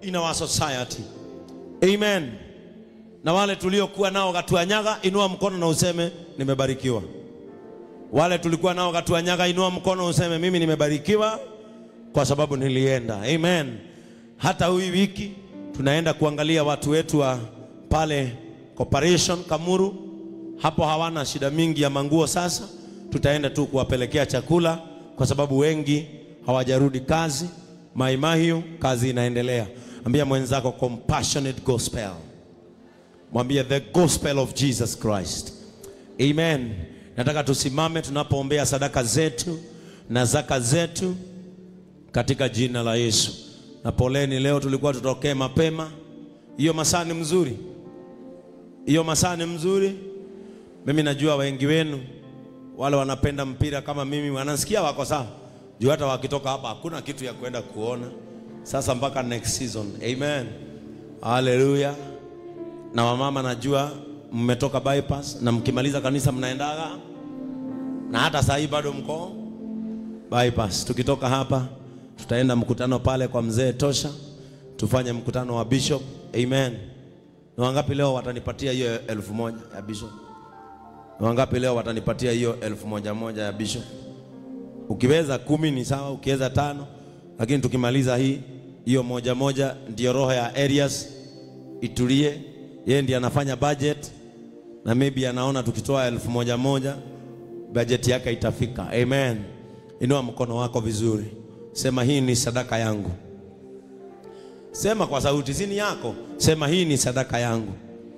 in our society. Amen. Na wale tuliokuwa nao Gatuanyaga, inua mkono na useme nimebarikiwa. Wale tulikuwa nao Gatuanyaga, inua mkono useme mimi nimebarikiwa kwa sababu nilienda. Amen. Hata hii wiki tunaenda kuangalia watu wetu wa pale Corporation Kamuru, hapo hawana shida mingi ya manguo. Sasa tutaenda tu kuwapelekea chakula kwa sababu wengi hawajarudi kazi. Maimahiu, kazi inaendelea. Ambia mwenzako compassionate gospel, mwambie the gospel of Jesus Christ. Amen. Nataka tusimame tunapoombea sadaka zetu na zaka zetu katika jina la Yesu. Na poleni, leo tulikuwa tutokee mapema. Hiyo masaa ni mzuri, hiyo masaa ni mzuri. Mimi najua wengi wenu wale wanapenda mpira kama mimi wanasikia wako sawa, juu hata wakitoka hapa hakuna kitu ya kwenda kuona sasa mpaka next season. Amen, haleluya. Na wamama najua mmetoka bypass na mkimaliza kanisa mnaendaga, na hata saa hii bado mko bypass. Tukitoka hapa tutaenda mkutano pale kwa mzee Tosha, tufanye mkutano wa bishop. Amen. Na wangapi leo watanipatia hiyo elfu moja ya bishop? Na wangapi leo watanipatia hiyo elfu moja moja ya bishop? Ukiweza kumi ni sawa, ukiweza tano, lakini tukimaliza hii hiyo moja moja, ndio roho ya areas itulie. Yeye ndiye anafanya budget na maybe anaona tukitoa elfu moja moja budget yake itafika. Amen. Inua mkono wako vizuri, sema hii ni sadaka yangu. Sema kwa sauti, si ni yako. Sema hii ni sadaka yangu,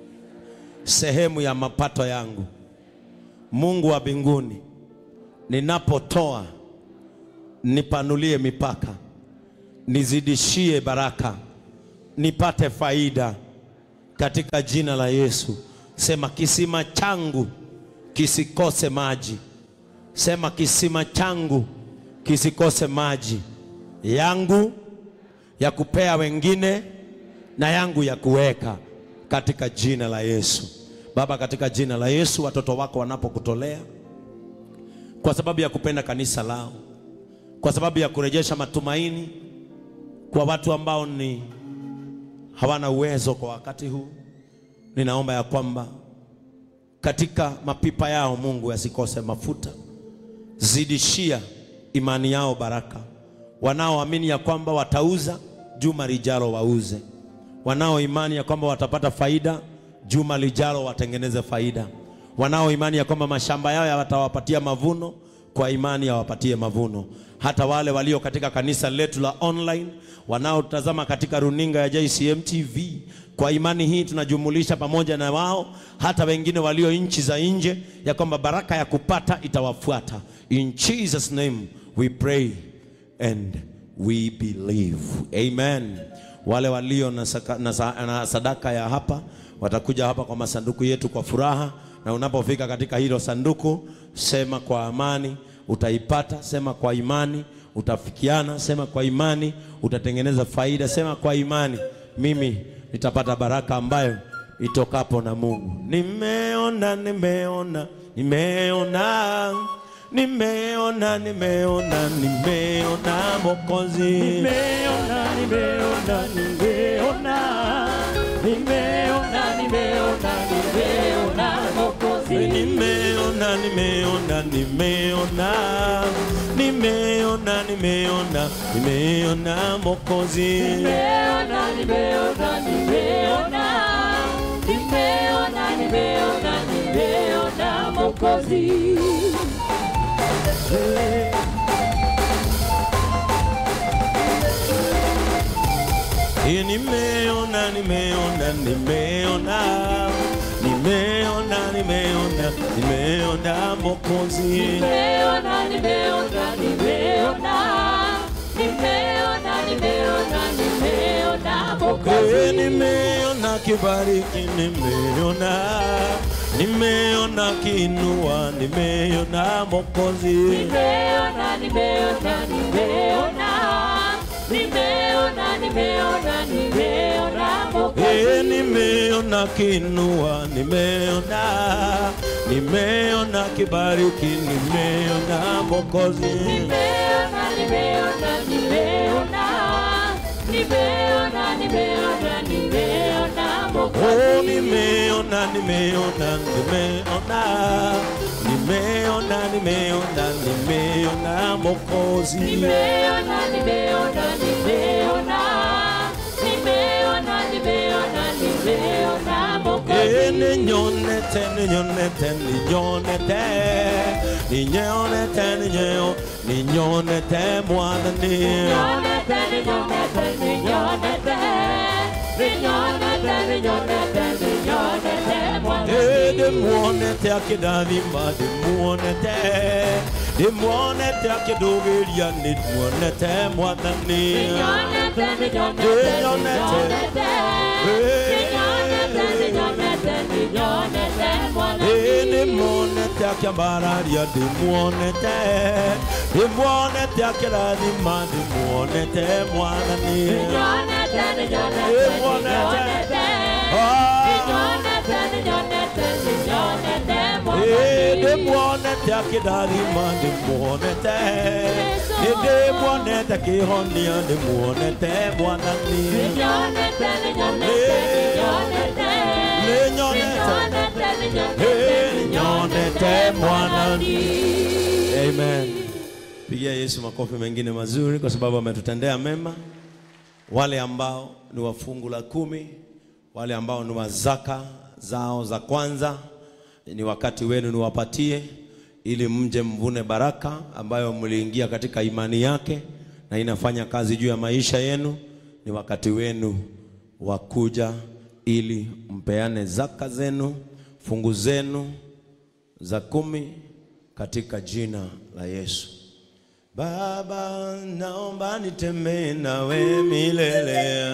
sehemu ya mapato yangu. Mungu wa mbinguni, ninapotoa nipanulie mipaka, nizidishie baraka, nipate faida katika jina la Yesu. Sema kisima changu kisikose maji. Sema kisima changu kisikose maji yangu ya kupea wengine na yangu ya kuweka katika jina la Yesu. Baba, katika jina la Yesu, watoto wako wanapokutolea kwa sababu ya kupenda kanisa lao, kwa sababu ya kurejesha matumaini kwa watu ambao ni hawana uwezo kwa wakati huu, ninaomba ya kwamba katika mapipa yao Mungu yasikose mafuta, zidishia imani yao baraka. Wanaoamini ya kwamba watauza juma lijalo wauze, wanao imani ya kwamba watapata faida juma lijalo watengeneze faida, wanao imani ya kwamba mashamba yao yatawapatia mavuno, kwa imani yawapatie mavuno. Hata wale walio katika kanisa letu la online, wanaotazama katika runinga ya JCM TV, kwa imani hii tunajumulisha pamoja na wao, hata wengine walio nchi za nje, ya kwamba baraka ya kupata itawafuata. In Jesus name we pray and we believe. Amen. Wale walio na, saka, na, sa, na sadaka ya hapa watakuja hapa kwa masanduku yetu kwa furaha, na unapofika katika hilo sanduku, sema kwa amani utaipata, sema kwa imani utafikiana, sema kwa imani utatengeneza faida, sema kwa imani mimi nitapata baraka ambayo itokapo na Mungu. Nimeona, nimeona, nimeona nimeona nimeona nimeona Mwokozi, Nimeona, nimeona, nimeona, nimeona, nimeona, nimeona Mwokozi. nimeona nimeona nimeona nimeona nimeona nimeona Mwokozi, Nimeona, nimeona, nimeona, nimeona, nimeona, nimeona Mwokozi. Hii nimeona nimeona nimeona nimeona nimeona nimeona Mwokozi. Nimeona, nimeona, nimeona, nimeona, nimeona, nimeona Eh, Mwokozi. nimeona kibariki, nimeona nimeona kinua, nimeona Mwokozi. Nimeona, nimeona, nimeona, nimeona, nimeona, nimeona Eh, Mwokozi. nimeona kinua, nimeona nimeona kibariki, nimeona Mwokozi. Nimeona, nimeona, nimeona, nimeona, nimeona, nimeona nimeona nimeona nimeona nimeona nimeona mokozi Nimeona, nimeona, nimeona. Nimeona, nimeona, nimeona Eh, Mwokozi. ninyonete ninyonete ninyonete ninyonete ninyo ninyonete mwathani Ninyonete, ninyonete, ninyonete. Ninyonete, ninyonete, ninyonete Mwokozi. Eh, ndĩmuonete akĩndathima ndĩmuonete ndĩmuonete akĩndũgĩria nĩmuonete mwathani Ninyonete, ninyonete, Ninyonete. ninyonete. Ninyonete, ninyonete, ninyonete Mwokozi. Eh, ndĩmuonete akĩambararia ndĩmuonete ndĩmuonete akĩrathima ndĩmuonete mwathani Ninyonete, ninyonete, Ninyonete. ninyonete. Ah. Ninyonete, ninyonete, ninyonete Eh, Mwokozi. ndĩmuonete akĩndathima ndĩmuonete nĩndĩmuonete kĩhonia ndĩmuonete mwathani Ninyonete, ninyonete, ninyonete. Ninyonete. Ninyonete, ninyonete, Eh, ninyonete Mwokozi. Amen. Pigia Yesu makofi mengine mazuri kwa sababu ametutendea mema. Wale ambao ni wa fungu la kumi, wale ambao ni wa zaka zao za kwanza, ni wakati wenu niwapatie, ili mje mvune baraka ambayo mliingia katika imani yake na inafanya kazi juu ya maisha yenu. Ni wakati wenu wa kuja ili mpeane zaka zenu, fungu zenu za kumi katika jina la Yesu. Baba, naomba nitembee nawe milele.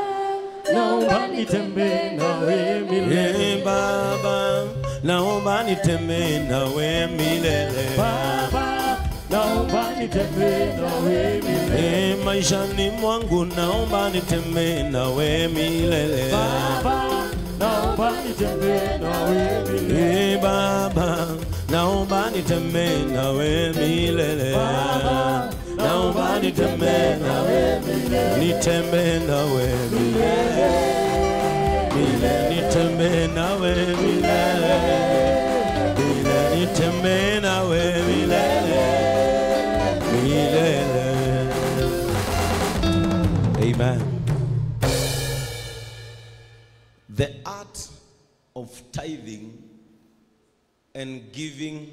Naomba nitembee nawe milele. Eh, Baba, naomba nitembee nawe milele. Baba, naomba nitembee nawe milele. Eh, maishani mwangu naomba nitembee nawe milele. Baba, naomba nitembee nawe milele. Eh, Baba, naomba nitembee nawe milele. Baba, Naomba nitembee nawe milele. Nitembee nawe milele. Milele nitembee nawe milele. Milele nitembee nawe milele. Milele. Amen. The art of tithing and giving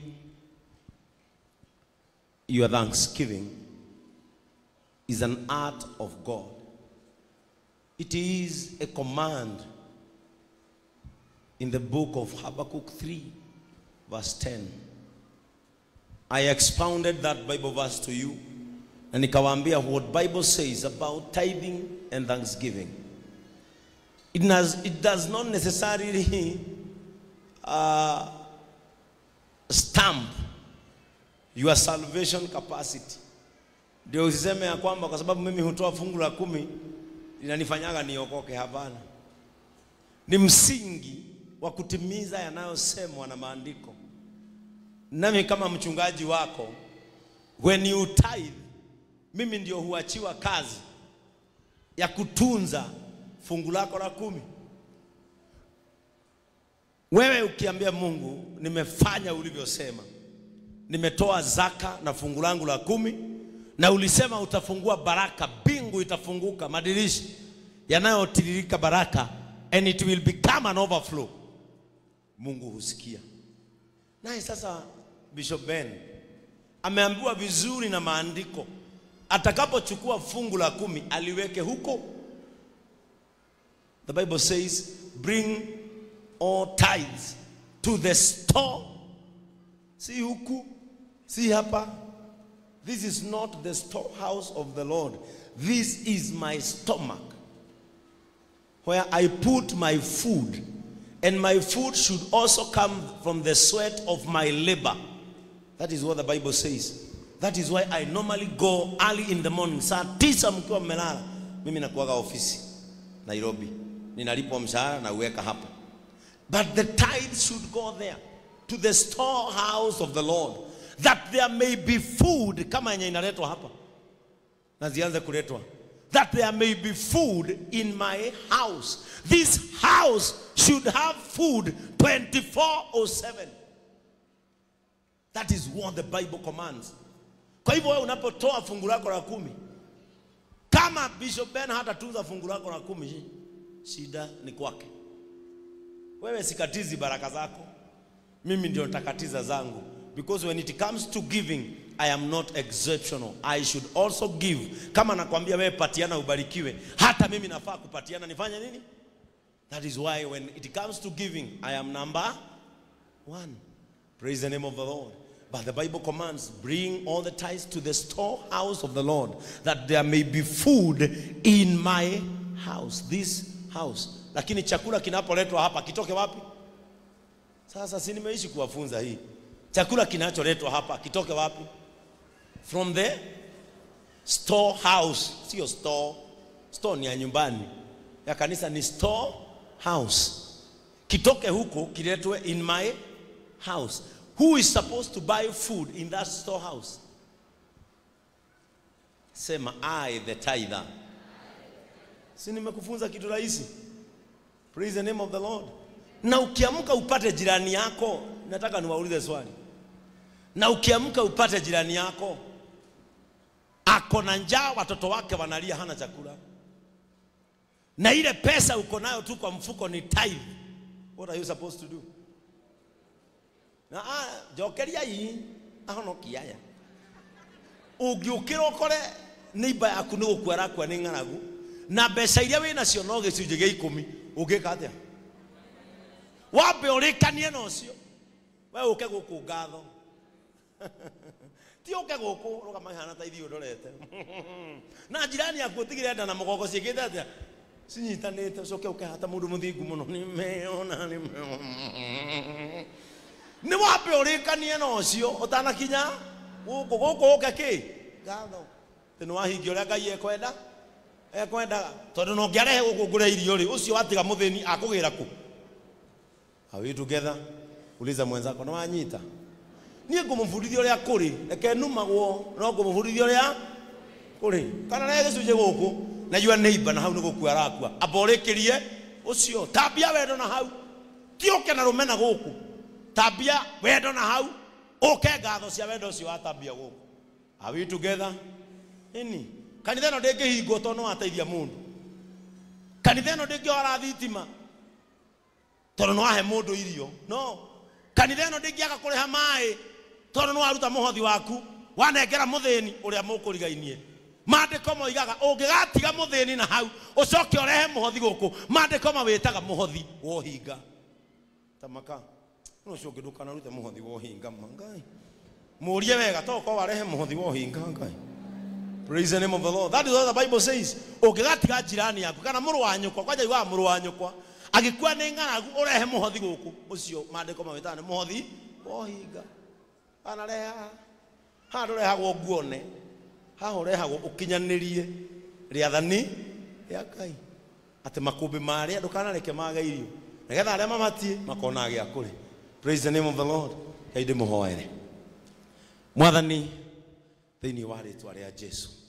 your thanksgiving is an art of God. It is a command in the book of Habakkuk 3, verse 10. I expounded that Bible verse to you and nikawaambia what Bible says about tithing and thanksgiving. It does, it does not necessarily uh, stamp your salvation capacity. Ndio usiseme ya kwamba kwa sababu mimi hutoa fungu la kumi linanifanyaga niokoke. Hapana, ni msingi wa kutimiza yanayosemwa na maandiko. Nami kama mchungaji wako, when you tithe, mimi ndio huachiwa kazi ya kutunza fungu lako la kumi. Wewe ukiambia Mungu, nimefanya ulivyosema, nimetoa zaka na fungu langu la kumi, na ulisema utafungua baraka, mbingu itafunguka, madirisha yanayotiririka baraka, and it will become an overflow. Mungu husikia. Naye sasa Bishop Ben ameambiwa vizuri na maandiko, atakapochukua fungu la kumi aliweke huko. The Bible says, bring all tithes to the store. Si huku, si hapa. This is not the storehouse of the Lord. This is my stomach where I put my food. And my food should also come from the sweat of my labor. That is what the Bible says. That is why I normally go early in the morning. Saa tisa mkiwa mmelala, mimi nakuwaga ofisi Nairobi, ninalipwa mshahara na uweka hapa. But the tithe should go there to the storehouse of the Lord that there may be food kama yenye inaletwa hapa na zianze kuletwa that there may be food in my house this house should have food 24 or 7 that is what the bible commands kwa hivyo wewe unapotoa fungu lako la kumi kama bishop ben hatatunza fungu lako la kumi shi- shida ni kwake wewe sikatizi baraka zako mimi ndio nitakatiza zangu because when it comes to giving i am not exceptional i should also give kama nakwambia wewe patiana ubarikiwe hata mimi nafaa kupatiana nifanye nini that is why when it comes to giving i am number one praise the name of the lord but the bible commands bring all the tithes to the storehouse of the lord that there may be food in my house this house lakini chakula kinapoletwa hapa kitoke wapi sasa si nimeishi kuwafunza hii chakula kinacholetwa hapa kitoke wapi from the storehouse sio store store ni ya nyumbani ya kanisa ni store house kitoke huko kiletwe in my house who is supposed to buy food in that storehouse sema i the tither si nimekufunza kitu rahisi praise the name of the lord na ukiamka upate jirani yako nataka niwaulize swali na ukiamka upate jirani yako ako na njaa watoto wake wanalia hana chakula na ile pesa uko nayo tu kwa mfuko ni tithe what are you supposed to do na ah, njokeria hii ahonokia aya ũngĩũkĩra ũkore neighbor yaku nĩ gũkua arakua nĩ ng'aragu na mbeca iria wĩ nacio no gĩcunjĩ gĩa ikũmi ũngĩka atĩa wambe ũrĩkanie na ũcio we ũke gũkũ ngatho ti ũke gũkũ rũgama hana ta ithiĩ ũndorete na njirani yaku ũtigĩre nda na mũgongo ciĩkĩte atĩa cinyitanĩte ũcoke ũke hata mũndũ mũthingu mũno nimeona nimeona nĩ wambe ũrĩkanie na ũcio ũtanakinya gũkũ gũkũ ũke kĩ ngatho tĩ nĩ wahingia ũrĩa ngai ekwenda ekwendaga tondũ no ngĩarehe gũkũ ngũre irio rĩ ũcio watiga mũthĩni akũgĩra kũ Are we together? Uliza mwenzako, na wanyita? Niĩ ngũmũbundithia ũrĩa kũrĩ, reke numagwo, no ngũmũbundithia ũrĩa kũrĩ. Kana rehe gĩcunjĩ gũkũ, na your neighbor na hau nĩ gũkua arakua. Amba ũrĩkĩrie ũcio, tambia wendo na hau. Ti ũke na rũmena gũkũ. Tambia wendo na hau. Ũke ngatho cia wendo ũcio watambia gũkũ. Are we together? Ini. Kanitha ĩno ndĩngĩhingwo tondũ no wateithia mũndũ. Kanitha ĩno ndĩngĩora thitima tondũ nĩ wahe mũndũ irio no kanitha ĩno ndĩngĩaga kũrĩha maĩ tondũ nĩ waruta mũhothi waku wanengera mũthĩni ũrĩa mũkũrigainie maandĩko moigaga ũngĩgatiga mũthĩni na hau ũcoke ũrehe mũhothi gũkũ maandĩko mawĩtaga mũhothi wa ũhinga tamaka no ũcio ũngĩ ndũkanarute mũhothi wa ũhinga ma ngai mũrie wega to korwo warehe mũhothi wa ũhinga ngai Praise the name of the Lord. That is what the Bible says. Ũngĩgatiga jirani yaku kana mũrũ wa nyũkwa kwanja yugaga mũrũ wa nyũkwa agĩkua nĩ ng'aragu ũrehe mũhothi gũkũ ũcio maandĩko mawĩtaga nĩ mũhothi wa ũhinga anarehe haha haha ndũrehagwo nguone haha ũrehagwo ũkinyanĩrie rĩathani rĩa ngai atĩ makũmbĩ marĩa ndũkanareke mage irio nĩgetha arĩa mamatie makonaga gĩa kũrĩ praise the name of the lord ngai ndĩmũhoere mwathani thĩinĩ wa rĩtwa rĩa jesu